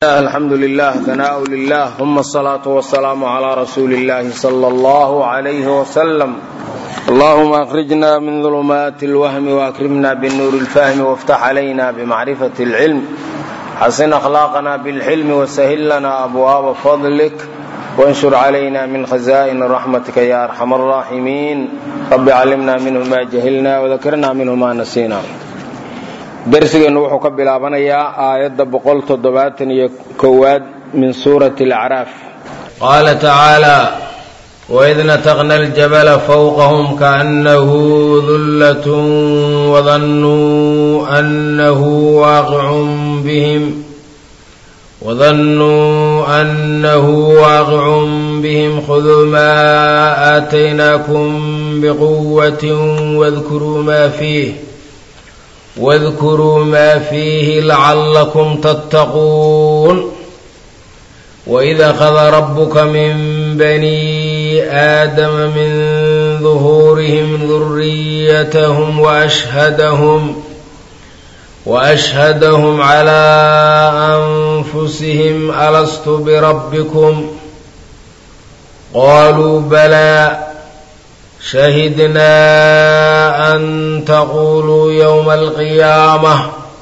alxamdu lilah hanaaء lilah uma asalaatu wasalaamu calaa rasuuli اllahi sala allahu alayhi wasalam allahuma akhrijna min dulumaati اlwahmi waakrimna binuuri اlfahmi wاftax calayna bmacrifati اlcilm xasin akhlaaqna bاlxilmi wasahil lana abwaaba fadlik wanshur calayna min khaza'in raxmatika ya arxam الraaximiin rabi calimna minhu ma jahilna wadakrna minhu ma nasiina darsigeennu wuxuu ka bilaabanayaa aayadda boqol toddobaatan iyo kowaad min suurati alacraaf qaala tacaala waid nataqna aljabala fawqahum kaannahu dullatun wadannuu annahu waaqicun bihim وظنوا أنه واقع بهم خذوا ما آتيناكم بقوة واذكروا ما فيه واذكروا ما فيه لعلكم تتقون وإذ أخذ ربك من بني آدم من ظهورهم ذريتهم وأشهدهم وأشهدهم على أنفسهم ألست بربكم قالوا بلى شهدنا أن تقولوا يوم القيامة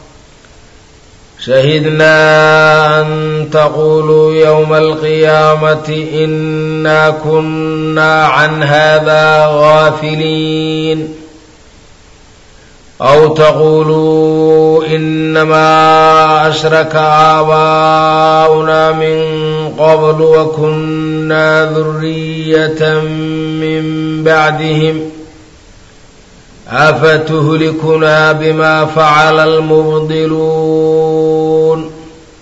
شهدنا أن تقولوا يوم القيامة إنا كنا عن هذا غافلين أو تقولوا إنما أشرك آباؤنا من قبل وكنا ذرية من بعدهم أفتهلكنا بما فعل المبطلون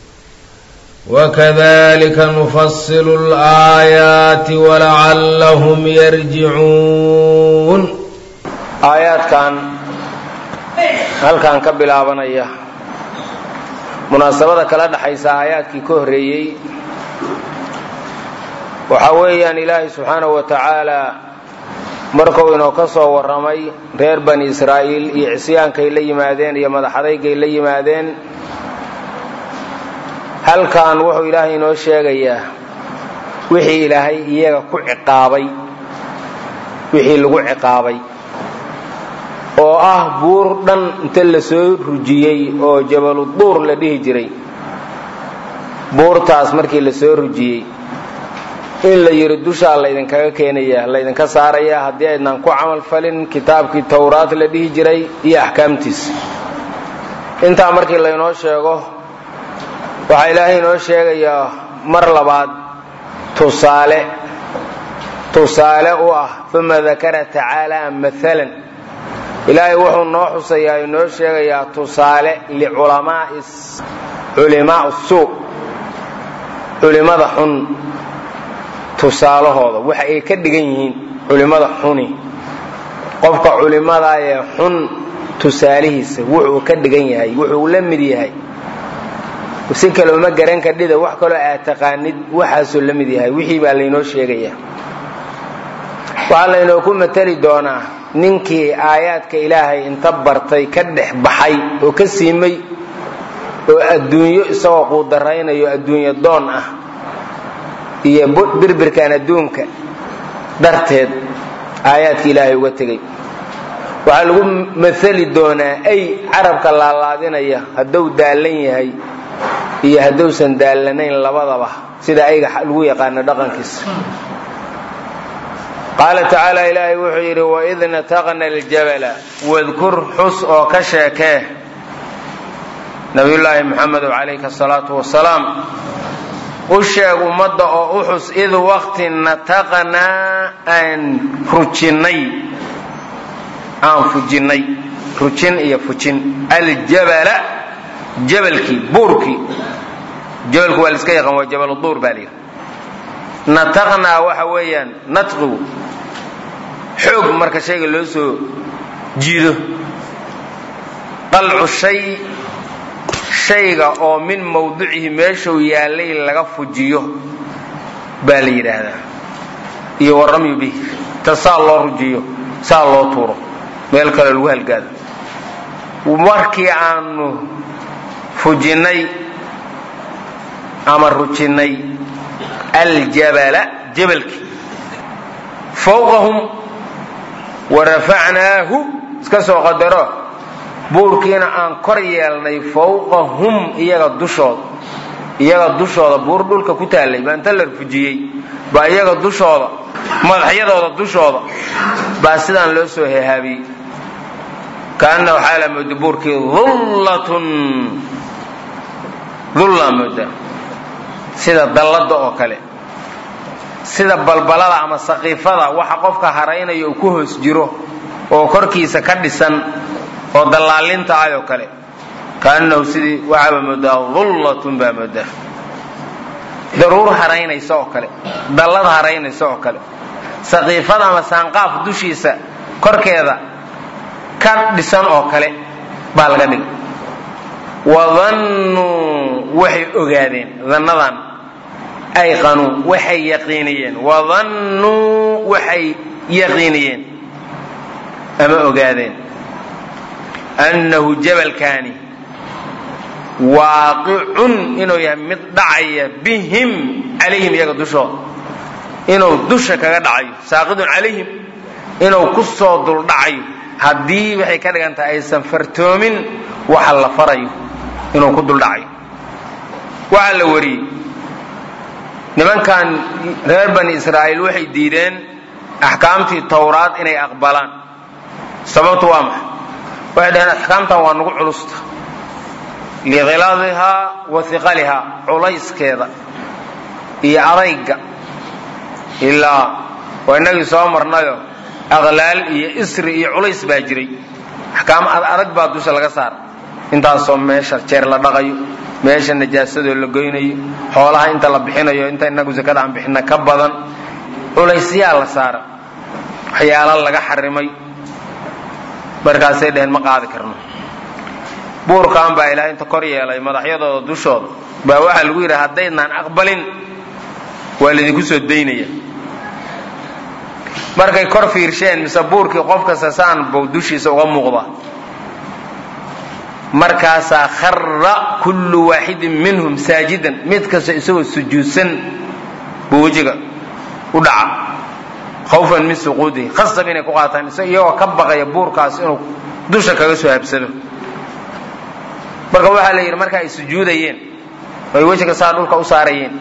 وكذلك نفصل الآيات ولعلهم يرجعون آيات كان halkan ka bilaabanaya munaasabada kala dhaxaysa aayaadkii ka horreeyey waxaa weeyaan ilaahay subxaanahu wa tacaala markuu inoo ka soo warramay reer bani israa'iil iyo cisyaankay la yimaadeen iyo madaxadaygay la yimaadeen halkan wuxuu ilaahay inoo sheegayaa wixii ilaahay iyaga ku ciqaabay wixii lagu ciqaabay oo ah buur dhan inta la soo rujiyey oo jabaluduur la dhihi jiray buurtaas markii la soo rujiyey in la yidhi dushaa laydinkaga keenaya laydinka saaraya haddii aydnan ku camal falin kitaabkii towraad la dhihi jiray iyo axkaamtiisa intaa markii laynoo sheego waxaa ilaahay inoo sheegayaa mar labaad tusaale tusaale u ah uma dakara tacaala maalan ilaahay wuxuu noo xusayaa inoo sheegayaa tusaale liculimaa suu culimada xun tusaalahooda waxa ay ka dhigan yihiin culimada xuni qofka culimada ee xun tusaalihiisa wuxuu ka dhigan yahay wuxuu la mid yahay si kale uma garan kadhida wax kaloo aad taqaanid waxaasuu la mid yahay wixii baa laynoo sheegayaa waxaa laynoo ku matali doonaa ninkii aayaadka ilaahay inta bartay ka dhex baxay oo ka siimay oo adduunyo isagoo quudaraynayo adduunyo doon ah iyo birbirkan adduunka darteed aayaadka ilaahay uga tegay waxaa lagu maali doonaa ay carabka laalaadinaya hadduu daallan yahay iyo hadduusan daallanayn labadaba sida ayga lagu yaqaano dhaqankiisa qaala tacaala ilaahay wuxuu yidhi waid nataqna aljabala wadkur xus oo ka sheekee nabiyullaahi muxamedo calayhi asalaatu wasalaam u sheeg ummadda oo u xus id waqti nataqnaa aan rujinnay aan fujinnay rujin iyo fujin aljabala jabalkii buurkii jabalku waa laiska yaqaan waa jabaluduur baa layidhi nataqnaa waxa weeyaan natqigu xoog marka shayga loo soo jiido qalcu shay shayga oo min mawdicihi meeshuu yaallay laga fujiyo baa la yidhaahdaa iyo waramyu bih ta saa loo rujiyo saa loo tuuro meel kale lagu halgaado markii aanu fujinnay ama rujinnay aljabala jabalkii fawqahum wa rafacnaahu iska soo qadaro buurkiina aan kor yeelnay fawqahum iyaga dushooda iyaga dushooda buur dhulka ku taallay baa inta la rufujiyey baa iyaga dushooda madaxyadooda dushooda baa sidaan loo soo hehaabiyey kaana waxaa la mooda buurkii dullatun dullaa mooda sida dallada oo kale sida balbalada ama saqiifada waxa qofka haraynaya uu ku hoos jiro oo korkiisa ka dhisan oo dallaalinta ah oo kale kaanahu sidii waxaaba moodaa dullatun baa moodaa daruur haraynaysa oo kale dallad haraynaysa oo kale saqiifada ama saanqaaf dushiisa korkeeda ka dhisan oo kale baa laga dhigay wadannuu waxay ogaadeen dannadan ayqanuu waxay yaqiiniyeen wadannuu waxay yaqiiniyeen ama ogaadeen annahu jabalkaani waaqicun inuu yahay mid dhacaya bihim calayhim iyaga dushooda inuu dusha kaga dhacayo saaqidun calayhim inuu ku soo duldhacayo haddii waxay ka dhigan tahay aysan fartoomin waxa la farayo inuu ku duldhacayo waxaa la wariyey nimankan reer bani israa'iil waxay diideen axkaamtii towraad inay aqbalaan sababtu waa maxay waxay dhaheen axkaamtan waa nagu culusta likhiladihaa wa hiqalihaa culayskeeda iyo adayga ilaa waa inagii soo marnayo aqlaal iyo isri iyo culays baa jiray axkaam adag baa dusha laga saara intaasoo meesha jeer la dhaqayo meesha najaasadoo la goynayo xoolaha inta la bixinayo inta inagu sakada aan bixina ka badan culaysyaa la saara waxyaala laga xarimay markaasay dheheen ma qaadi karno buurkan baa ilaahay inta kor yeelay madaxyadooda dushooda baa waxaa lagu yidhi haddaydnaan aqbalin waa laydinku soo daynaya markay kor fiirsheen mise buurkii qof kasta saan buu dushiisa uga muuqda markaasaa khara kullu waaxidin minhum saajidan mid kasta isagoo sujuudsan buu wejiga u dhaca khawfan min suquudihi khasab inay ku qaataan iyagoo ka baqaya buurkaas inuu dusha kaga soo habsado marka waxaa la yidhi marka ay sujuudayeen oy wejiga saa dhulka u saarayeen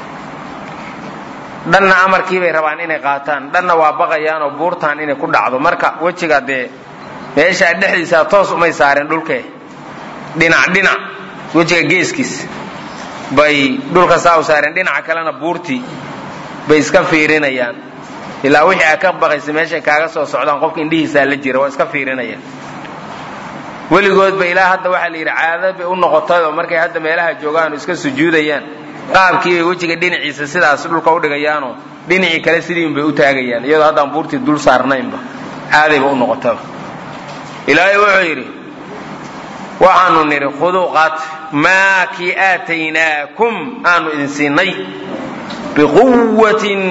dhanna amarkii bay rabaan inay qaataan dhanna waa baqayaanoo buurtaan inay ku dhacdo marka wejiga dee meeshaa dhexdiisa toos umay saareen dhulkee dhinac dhinac wejiga geeskiis bay dhulka saa u saareen dhinaca kalena buurtii bay iska fiirinayaan ilaa wixii aa ka baqaysa meeshay kaaga soo socdaan qofka indhihiisaa la jira waa iska fiirinayaan weligoodba ilaa hadda waxaa la yidhi caada bay u noqotayoo markay hadda meelaha joogaan oo iska sujuudayaan qaabkii bay wejiga dhinaciisa sidaas dhulka u dhigayaanoo dhinacii kale sidiin bay u taagayaan iyadoo haddaan buurtii dul saarnaynba caadayba u noqotaba ilaahay wuxuu yidhi waxaanu nidhi khuduu qaat maa kii aataynaakum aanu idin siinay biquwatin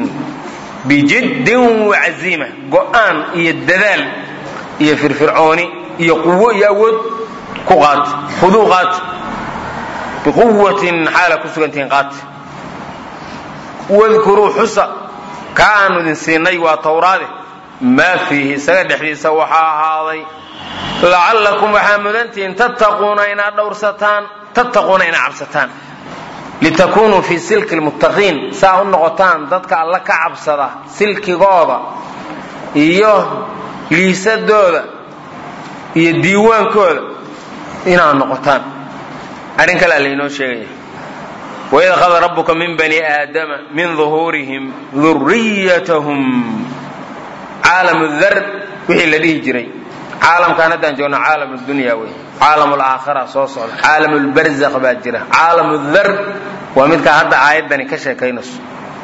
bijiddin wacaziima go'aan iyo dadaal iyo firfircooni iyo quwo iyo awood ku qaat khuduu qaat biquwatin xaala ku sugantihiin qaat wadkuruu xusa kaa aanu idin siinay waa towraade maa fiihi isaga dhexdiisa waxaa ahaaday lacallakum waxaa mudantihiin tattaquuna inaad dhowrsataan tattaquuna inaad cabsataan litakunuu fii silki lmuttaqiin saa u noqotaan dadka alla ka cabsada silkigooda iyo liisadooda iyo diiwaankooda inaad noqotaan arrin kalea laynoo sheegaya waid akhada rabbuka min bani aadama min duhuurihim duriyatahum caalamu dar wixii la dhihi jiray caalamkaan haddaan joogno caalam dunya wey caalam alaakhira soo socda caalam lbarzakh baa jira caalam dar waa midkaa hadda aayaddani ka sheekaynayso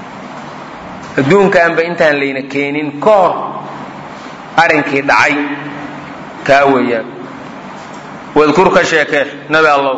adduunkaanba intaan layna keenin ka hor arrinkii dhacay kaa weeyaan wadkur ka sheekee nabi allow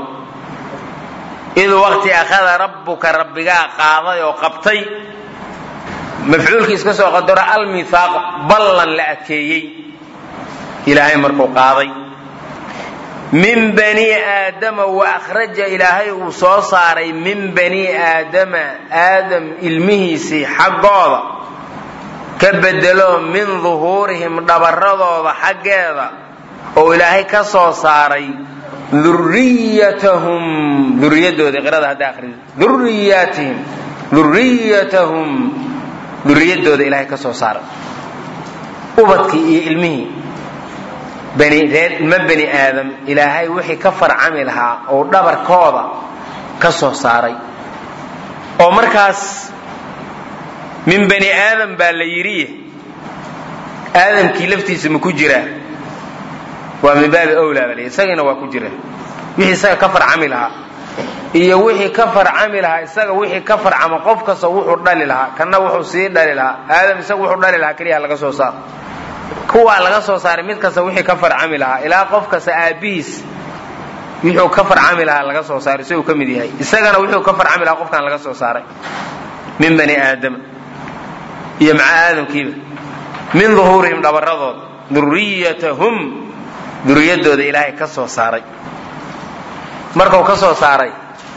id waqti akhada rabbuka rabbigaa qaaday oo qabtay mafcuulkii iska soo qadaro almithaaq ballan la adkeeyey ilaahay markuu qaaday min bani aadama wa akhraja ilaahay uu soo saaray min bani aadama aadam ilmihiisii xaggooda ka bedelo min duhuurihim dhabaradooda xaggeeda oo ilaahay ka soo saaray duriyatahum duriyadooda qirada hadda akhrido duriyatihim duriyatahum duriyadooda ilaahay ka soo saaray ubadkii iyo ilmihii bani reer ilmo bani aadam ilaahay wixii ka farcami lahaa oo dhabarkooda ka soo saaray oo markaas min bani aadam baa la yidhi aadamkii laftiisa ma ku jiraa waa min baabi awlaa baa la isagiina waa ku jira wixii isaga ka farcami lahaa iyo wixii ka farcami lahaa isaga wixii ka farcama qof kasta wuxuu dhali lahaa kanna wuxuu sii dhali lahaa aadam isaga wuxuu dhali lahaa keliya laga soo saaro kuwaa laga soo saaray mid kasta wixii ka farcami lahaa ilaa qof kasta aabbihiis wuxuu ka farcami lahaa laga soo saaray isaguu ka mid yahay isagana wuxuu ka farcami lahaa qofkan laga soo saaray min bani aadama iyo maca aadamkiiba min duhuurihim dhabaradooda duriyatahum duriyadooda ilaahay ka soo saaray markuu ka soo saaray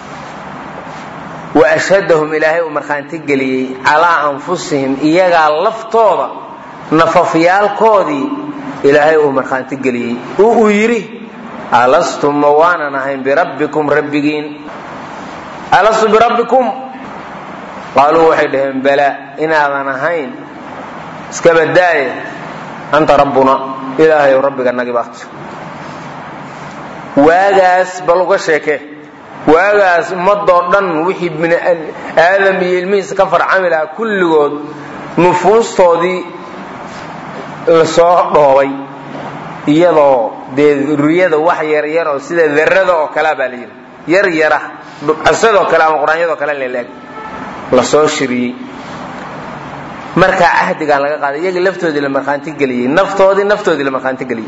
wa ashhadahum ilaahay uu markhaanti geliyey calaa anfusihim iyagaa laftooda nafafyaalkoodii ilaahay uu markhaanti geliyey oo uu yidhi alastu ma waanan ahayn birabbikum rabbigiin alastu birabbikum qaaluu waxay dhaheen balaa inaadan ahayn iska badaaye anta rabbuna ilaahayow rabbiga nagi baat waagaas bal uga sheeke waagaas ummadoo dhan wixii bini aadam iyo ilmihiisa ka farcami lahaa kulligood nufuustoodii lasoo dhoobay iyadoo dee duriyada wax yaryar oo sida darada oo kalea baa la yidhi yar yara dhubcasadoo kale ama qur-aanyadoo kale lelaag lasoo shiriyey markaa cahdigaan laga qaaday iyagii laftoodii la markhaanti geliyey naftoodii naftoodii la markhaanti geliyey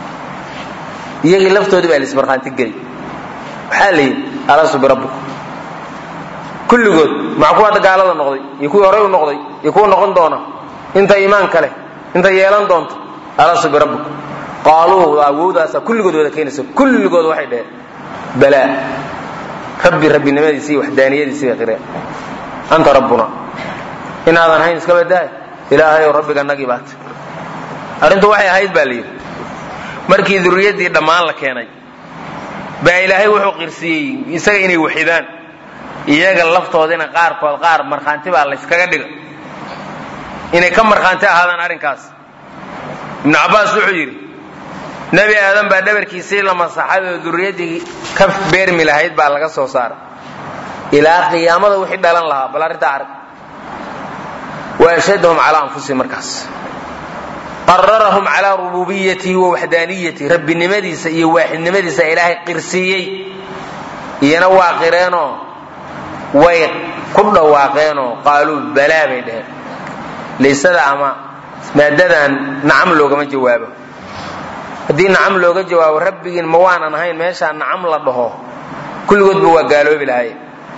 iyagii laftoodii baa laismarkhaanti geliyey waxaa la yidhi alastu birabbikum kulligood maca kuwa hadda gaalada noqday iyo kuwii horey u noqday iyo kuwa noqon doona inta iimaan kale inta yeelan doonto alastu birabbikum qaaluu awowdaasa kulligood wada keenaysa kulligood waxay dhaheen balaa rabbi rabbinimadiisi iyo waxdaaniyadiisi bay qireen anta rabbuna inaadan hayn iska badaay ilaahayow rabbiga nagii baat arrintu waxay ahayd baa la yidhi markii durriyaddii dhammaan la keenay baa ilaahay wuxuu qirsiiyey isaga inay waxidaan iyaga laftoodina qaarkood qaar markhaanti baa layskaga dhiga inay ka markhaanti ahaadaan arrinkaas ibnu cabbaas wuxuu yidhi nebi aadan baa dhabarkiisii la masaxay oo durriyaddii ka beermi lahayd baa laga soo saaray ilaa qiyaamada wixii dhalan lahaa bal arrintaa arag waashhadahum calaa anfusihim markaas qararahum calaa rububiyatihi wa waxdaaniyatihi rabbinimadiisa iyo waaxidnimadiisa ilaahay qirsiiyey iyana waa qireenoo way ku dhawaaqeenoo qaaluu balaa bay dheheen laysada ama maadadan nacam loogama jawaabo haddii nacam looga jawaabo rabbigiin ma waanan ahayn meeshaa nacam la dhaho kulligoodba waa gaaloobi lahaye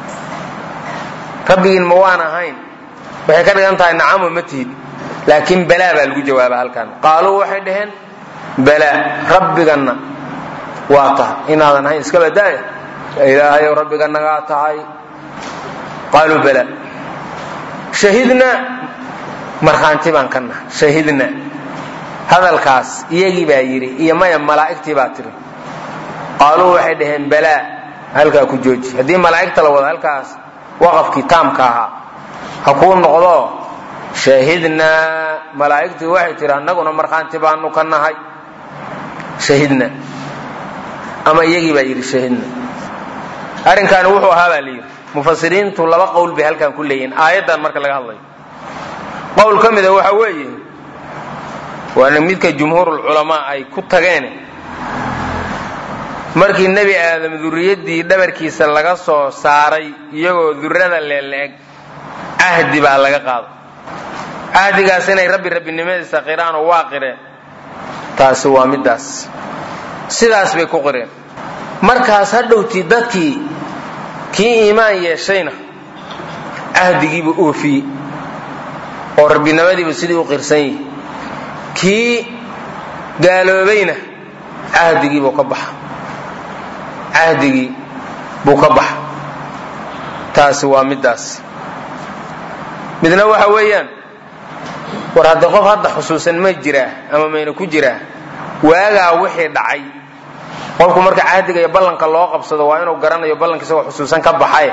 rabbigiin ma waan ahayn waxay ka dhigan tahay nacamo ma tihid laakiin balaa baa lagu jawaaba halkan qaaluu waxay dhaheen balaa rabbiganna waa tahay inaadan ahayn iska badaaya ilaahayow rabbiga nagaa tahay qaaluu balaa shahidna markhaanti baan ka nahay shahidna hadalkaas iyagii baa yidhi iyo maya malaa'igtii baa tiri qaaluu waxay dhaheen balaa halkaa ku jooji haddii malaa'igta la wado halkaas waqafkii taamka ahaa ha kuu noqdo shahidnaa malaa'igtii waxay tihi annaguna markhaanti baanu ka nahay shahidna ama iyagii baa yidhi shahidna arrinkaani wuxuu ahaa baa layidhi mufasiriintu laba qowl bay halkan ku leeyihiin aayaddan marka laga hadlayo qowl ka mida waxa weeye waana midka jumhuurulculamaa ay ku tageen markii nebi aadam durriyaddii dhabarkiisa laga soo saaray iyagoo durrada leeleeg cahdi baa laga qaado cahdigaas inay rabbi rabbinimadiisa qiraan oo waa qireen taasi waa middaas sidaas bay ku qireen markaas hadhowtii dadkii kii iimaan yeeshayna cahdigiiba oofiyey oo rabbinimadiiba sidii u qirsan yihi kii gaaloobayna cahdigiibuu ka baxa cahdigii buu ka baxa taasi waa middaas midna waxa weeyaan war haddii qof hadda xusuusan ma jiraa ama mayna ku jiraa waagaa wixii dhacay qofku marka cahdiga iyo ballanka loo qabsado waa inuu garanayo ballanka isagoo xusuusan ka baxay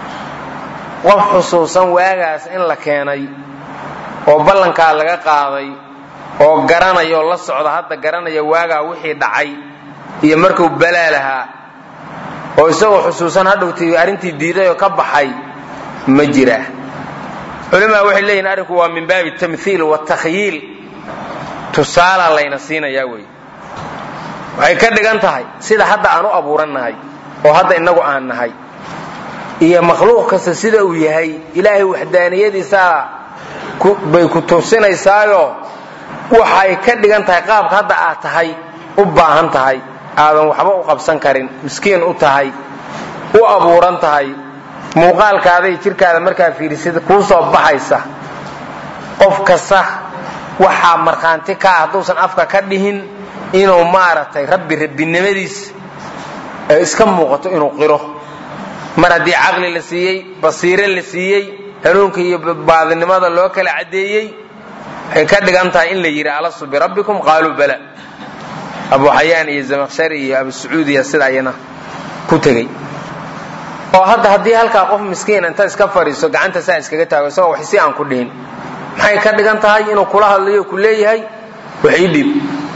qof xusuusan waagaas in la keenay oo ballankaa laga qaaday oo garanaya oo la socda hadda garanaya waagaa wixii dhacay iyo markuu balaa lahaa oo isagoo xusuusan hadhowti arrintii diiday oo ka baxay ma jiraa culimaa waxay leeyihin arrinku waa min baabi tamhiil watakhyiil tusaala layna siinayaa wey waxay ka dhigan tahay sida hadda aan u abuuran nahay oo hadda innagu aan nahay iyo makhluuq kasta sida uu yahay ilaahay waxdaaniyadiisaa bay ku tusinaysaayoo waxay ka dhigan tahay qaabka hadda aad tahay u baahan tahay aadan waxba u qabsan karin miskiin u tahay u abuuran tahay muuqaalkaaday jirkaada markaa fiirisid kuu soo baxaysa qof kasta waxaa markhaanti ka ah hadduusan afka ka dhihin inuu maaragtay rabbi rabbinimadiis ay iska muuqato inuu qiro mar haddii caqli la siiyey basiire la siiyey hanuunka iyo baadinimada loo kala caddeeyey waxay ka dhigan tahay in la yidhi alastu birabbikum qaaluu bala abu xayaan iyo zamaqshari iyo abu sacuudiya sida ayana ku tegey oo hadda haddii halkaa qof miskiin inta iska fadhiiso gacanta saa iskaga taago isagoo wax si aan ku dhihin maxay ka dhigan tahay inuu kula hadlayo ku leeyahay wax ii dhiib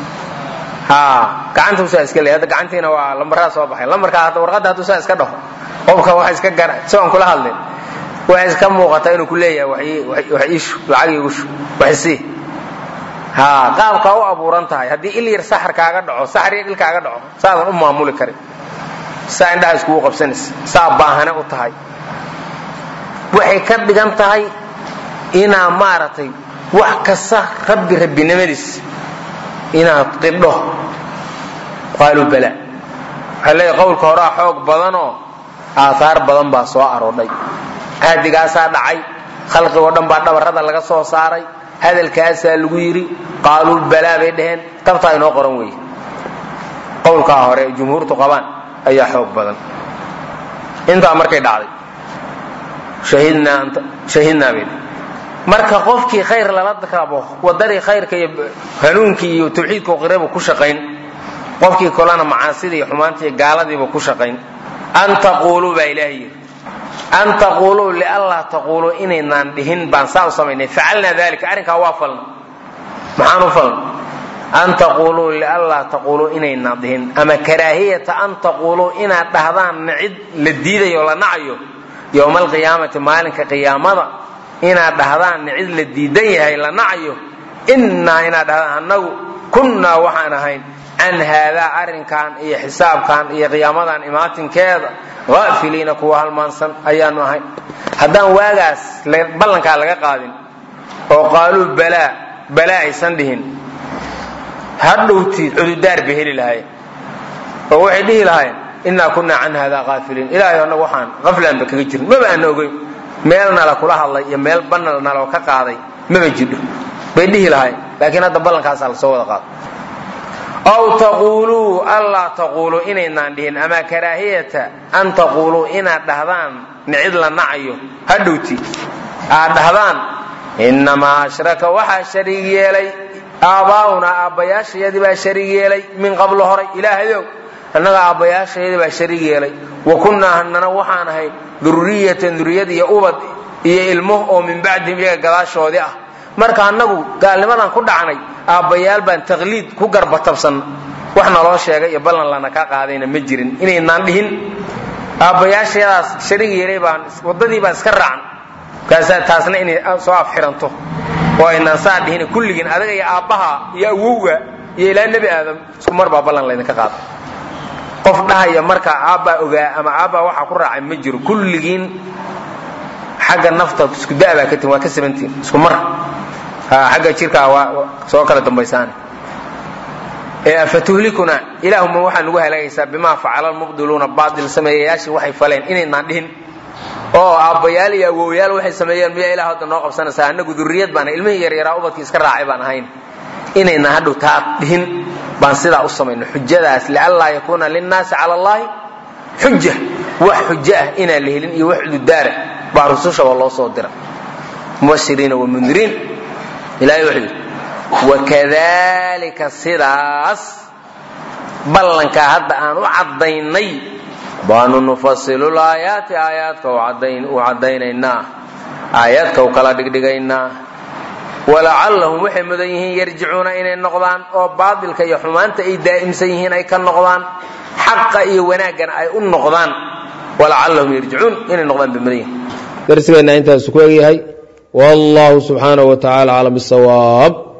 gacanta usaa iska leey hadda gacantiina waa lambaraa soo baxay lambarkaa hadda warqadda hadduu saa iska dhaho qofka wax iska gara isagoon kula hadlin waxay iska muuqataa inuu ku leeyahay wax iishu lacag iigushu wax isii ha qaabkaa u abuuran tahay haddii il yar saxar kaaga dhaco saxar yar il kaaga dhaco saadan u maamuli karin saa indhaha iskugu qabsanaysa saa baahane u tahay waxay ka dhigan tahay inaa maaragtay wax kasta rabbi rabbinimadiis inaad qidho qaaluu bala waxay leeyahay qowlka horaa xoog badanoo aaaar badan baa soo aroodhay cahdigaasaa dhacay khalqigoo dhan baa dhabarrada laga soo saaray hadalkaasaa lagu yidhi qaaluu balaa bay dhaheen tabtaa inoo qoran weeye qowlkaa hore jumhuurtu qabaan ayaa xoog badan intaa markay dhacday shahidnaa bay marka qofkii khayr lala rabo wadadii khayrka iyo hanuunkii iyo tawxiidka qirabu ku shaqayn qofkii kolena macaasida iyo xumaanta iyo gaaladiiba ku shaqayn an taquuluu baa ilaahay yidhi an taquuluu lianlaa taquuluu inaynaan dhihin baan saa u samaynay facalnaa dalika arrinkaa waa falna maxaan u falna an taquuluu lianlaa taquuluu inaynaan dhihin ama karaahiyata an taquuluu inaad dhahdaan nacid la diidayo la nacayo yowma alqiyaamati maalinka qiyaamada inaad dhahdaan nicid la diidan yahay la nacayo innaa inaad dhahdaan annagu kunnaa waxaan ahayn can haadaa arrinkan iyo xisaabkan iyo qiyaamadan imaatinkeeda haafiliina kuwa halmaansan ayaanu ahayn haddaan waagaas ballankaa laga qaadin oo qaaluu balaa balaa aysan dhihin hadhowtii cududaar bay heli lahayen oo waxay dhihi lahayen innaa kunnaa can haadaa haafiliin ilaahay annagu waxaan qaflaanba kaga jirin maba aana ogeyn meel nala kula hadlay iyo meel banal naloo ka qaaday maba jidho bay dhihi lahayn laakiin hadda ballankaasaa lasoo wada qaado aw taquuluu anlaa taquuluu inaynaan dhihin ama karaahiyata an taquuluu inaad dhahdaan nicid la nacayo hadhowti aad dhahdaan innamaa ashraka waxaa shariig yeelay aabbaa'unaa aabbayaashayadii baa shariig yeelay min qablo horay ilaahayow annaga aabbayaashayadii baa shariig yeelay wa kunnaa hanana waxaan ahayn durriyatan duriyad iyo ubad iyo ilmo oo min bacdihim iyaga gadaashoodii ah marka annagu gaalnimadan ku dhacnay aabbayaal baan taqliid ku garbatabsan wax naloo sheegay iyo ballan lana ka qaadayna ma jirin inaynaan dhihin aabbayaashayadaas shariig yeelay baan waddadii baan iska raacna kaasaa taasna inay soo afxiranto oo aynaan saa dhihin kulligiin adaga iyo aabbaha iyo awowga iyo ilaa nebi aadam isku mar baa ballan laydinka qaada qof dhahaya marka aabbaa ogaa ama aabbaa waxaa ku raacay ma jiro kulligiin xagga nafta isku da'baa ka tin waa ka sabantiin isku mar xagga jirkaa waa soo kala dambaysaane afatuhlikuna ilaahuma waxaa nagu halaagaysaa bimaa facala lmubdiluuna baatil sameeyayaashii waxay faleen inaynaan dhihin oo aabbayaal iyo awowyaal waxay sameeyeen miyaa ilah hadda noo qabsanaysaa annagu durriyad baana ilmihii yaryaraa ubadkii iska raacay baan ahayn inaynaan hadhow taa dhihin baan sidaa u samayno xujadaas lianlaa yakuuna linnaasi cala allahi xuja wax xujo ah inaan la helin iyo wax cududaara baa rusushaba loo soo dira mubashiriina wamundiriin ilahay wuxuu yidhi wakadalika sidaas ballankaa hadda aan u caddaynay baanu nufasilu laayaati aayaadka u caddaynaynaa aayaadka u kala dhigdhigaynaa walacallahum waxay mudan yihiin yarjicuuna inay noqdaan oo baatilka iyo xumaanta ay daa'imsan yihiin ay ka noqdaan xaqa iyo wanaaggana ay u noqdaan walacallahum yarjicuun inay noqdaan bay mudan yihiin darsigeenna intaasu ku egyahay wallahu subxaanahu wa tacala aclam bisawaab